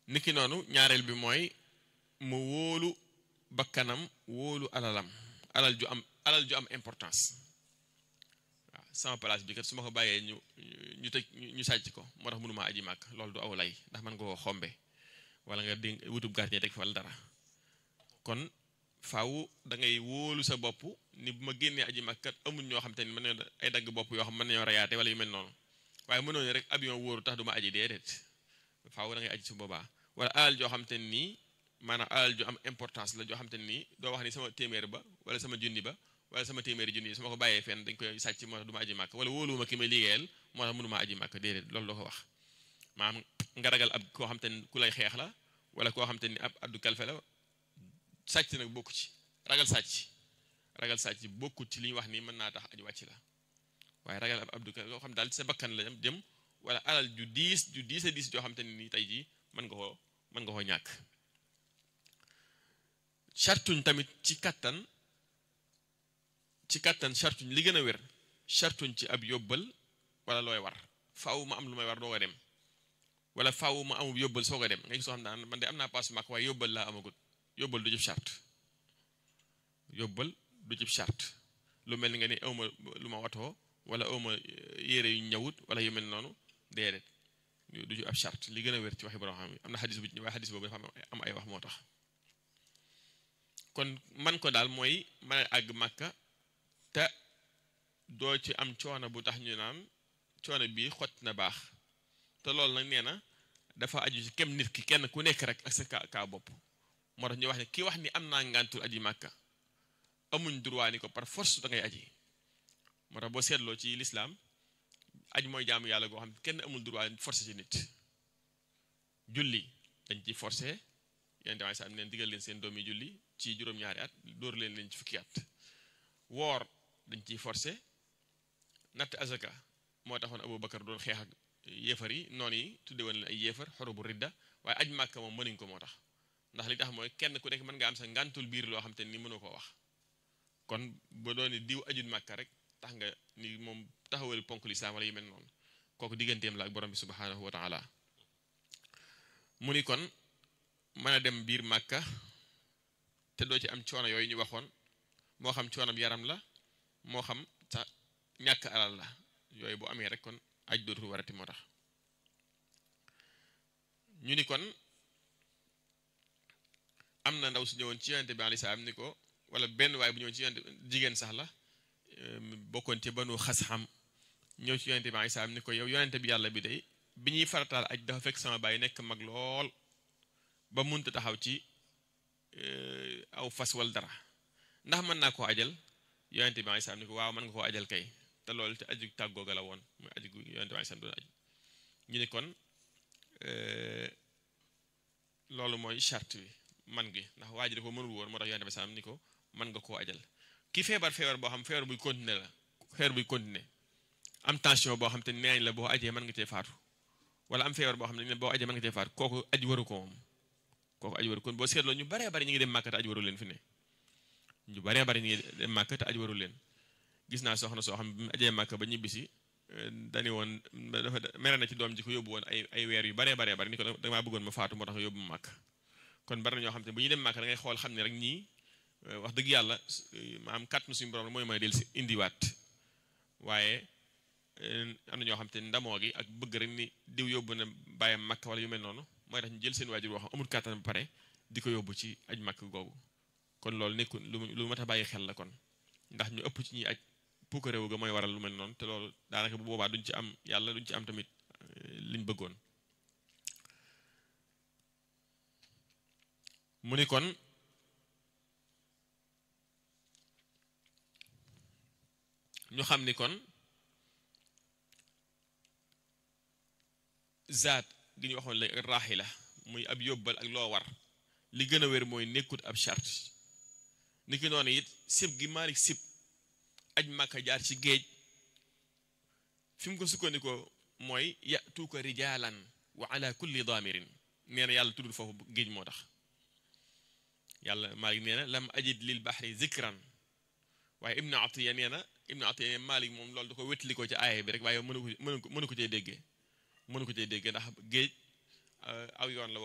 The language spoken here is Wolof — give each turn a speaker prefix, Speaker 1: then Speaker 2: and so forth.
Speaker 1: niki noonu ñaareel bi mooy mu wóolu bakkanam wóolu alalam alal ju am alal ju am importance waaw sama place bi kat su ma ko bàyyee ñu ñu tëj ñu sàcc ko moo tax mënuma aji màkk loolu du aw lay ndax man nga koo xombe wala nga di wutub gardien teg fa wala dara kon faaw da ngay wóolu sa bopp ni bu ma génnee aji màkk kat amul ñoo xam te ni mën nañoo ay dagg bopp yoo xam mën nañoo rayaate wala yu mel noonu waaye mënoo ne rek avion wóoru tax du ma aji déedéet faaw da ngay aji su boobaa wala alal joo xam te nii maanaam alal ju am importance la joo xam te nii doo wax ni sama téeméer ba wala sama junni ba wala sama téeméeri junni su ma ko bàyyee fenn dañ koy sàcc moo tax du ma aji màkk wala wóoluwuma ki may liggéeyal moo tax mënuma aji màkk déedéet loolu doo ko wax maanaam nga ragal ab koo xam te ni ku lay xeex la wala koo xam te ni ab addu kalfe la sàcc nag bokku ci ragal sàcc ragal sàcc bokkut ci li ñu wax ni mën naa tax aji wàcc la waaye ragal ab abdu kalfe yoo xam daal sa bakkan la jëm wala alal ju diis ju diis a diis joo xam te ni nii tey jii mën nga koo mën nga koo ñàkk chartuñ tamit ci kattan ci kattan chartuñ li gën a wér chartuñ ci ab yóbbal wala looy war faaw ma am lu may war doo ko dem wala faaw ma amub yóbbal soo ko dem nga gis soo xam ne man de am naa paas màkk waaye yóbbal laa amagut yóbbal du jëf charte yóbbal du jëf charte lu mel ni nga ni awma lu ma watoo wala awma yére yu ñëwut wala yu mel noonu déedéet du jëf ab charte li gën a wér ci waxi borom xam am na xadis bu waaye xadis boobu dafa am ay wax moo tax kon man ko daal mooy mën a àgg màkka te doo ci am coono bu tax ñu naan coono bii xott na baax te loolu nag nee na dafa aju ci kem nit ki kenn ku nekk rek ak sa kaa kaa bopp moo tax ñu wax ne ki wax ni am naa ngàntul aji màkka amuñ droit ni ko par force da ngay aji moo tax boo seetloo ci lislaam aj mooy jaamu yàlla goo xam kenn amul droit forcé ci nit julli dañ ci forcé yeneen tamit sax neen digal leen seen doom yi julli ci juróom-ñaari at dóor leen leen ci fukki at woor dañ ciy forcé natt azaka moo taxoon Abu Bakar doon xeex ak yéefar yi noonu yi tudde woon leen ay yéefar xoro bu ridda waaye aj màkka moom mënuñ ko moo tax ndax li tax mooy kenn ku nekk mën nga am sa ngàntul biir loo xam te ni mënu ko wax kon ba dooni diw ajut màkka rek tax nga ni moom taxawal ponk lislaam wala yu mel noonu kooku digganteem la ak borom bi subhanahu wa taala mu ni kon mën a dem biir màkka te doo ci am coono yooyu ñu waxoon moo xam coonam yaram la moo xam sa ñàkk alal la yooyu bu amee rek kon aj dootul warati moo tax ñu ni kon am na ndaw su ñëwoon ci yonente bi alei salaam ni ko wala benn waay bu ñëwoon ci yonente jigéen sax la bokkoon ci banu xas-xam ñëw ci yonente bi alei salaam ni ko yow yonente bi yàlla bi day bi ñuy farataal aj dafa fekk sama baay nekk mag lool ba munta taxaw ci aw fas wal dara ndax mën naa koo ajal yonente bi alei salaam ni ko waaw mën nga koo ajal kay te loolu te aju tàggooga la woon muy aju yonente bi alei salaam doon aj ñu ni kon loolu mooy charte bi man gi ndax waa ji da ko mënul woon moo tax yonente bi salaam ni ko mën nga koo ajal ki feebar feebar boo xam feebar buy continuer la feebar buy continuer am tension boo xam te nee nañ la boo ajee mën nga cee faatu wala am feebar boo xam ne boo ajee mën nga cee faatu kooku aj waru ko moom kooku aj waru kon boo seetloo ñu baree bari ñu ngi dem màkk te aj waru leen fi ne ñu baree bari ñu ngi dem màkk te aj waru leen gis naa soxna soo xam bi mu ajee màkk ba ñibbisi dani woon dafa mere na ci doom ji ko yóbbu woon ay ay weer yu baree baree bari ni ko damaa bëggoon ma faatu moo tax yóbbu ma màkk kon bari na ñoo xam te bu ñuy dem màkk da ngay xool xam ne rek ñii wax dëgg yàlla maam kàttanu suñu borom mooy mooy del si indiwaat waaye am na ñoo xam te ndamoo gi ak bëgg rek ni diw yóbbu na bàyyam màkk wala yu mel noonu mooy tax ñu jël seen waajur boo xam amul kàttan ba pare di ko yóbbu ci aj màkk googu kon loolu nekkul lu lu mat a bàyyi xel la kon ndax ñu ëpp ci ñuy aj puuka réew ga mooy waral lu mel noonu te loolu daanaka bu boobaa duñ ci am yàlla duñ ci am tamit liñ bëggoon mu ni kon ñu xam ni kon zaat gi ñu waxoon la raaxi la muy ab yóbbal ak loo war li gën a wér mooy nekkut ab charte ni ki noonu it sib gi Maalik sib aj màkka jaar ci géej fi mu ko sukkandikoo mooy yatuuka rijaalan wa ala kulli daamirin nee na yàlla tuddul foofu géej moo tax yàlla Maalik nee na lam ajid lil baxri zikran waaye ibnu atiya nee na ibnu atiya nee Maalik moom loolu da ko wétali ko ci aaya bi rek waaye mënu ko mënu ko mënu ko cee déggee mënu ko cee déggee ndax géej aw yoon la